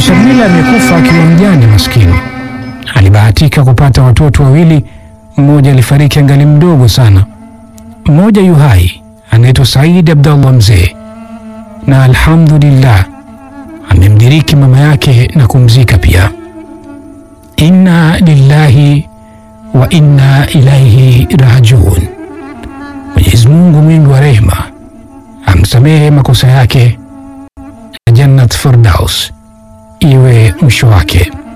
Shamila amekufa akiwa mjane maskini. Alibahatika kupata watoto wawili, mmoja alifariki angali mdogo sana, mmoja yu hai anaitwa Said Abdallah Mzee, na alhamdulillah amemdiriki mama yake na kumzika pia. Inna lillahi wa inna ilaihi rajiun. Mwenyezi Mungu mwingi wa rehema amsamehe makosa yake na Jannat Firdaus iwe mwisho wake.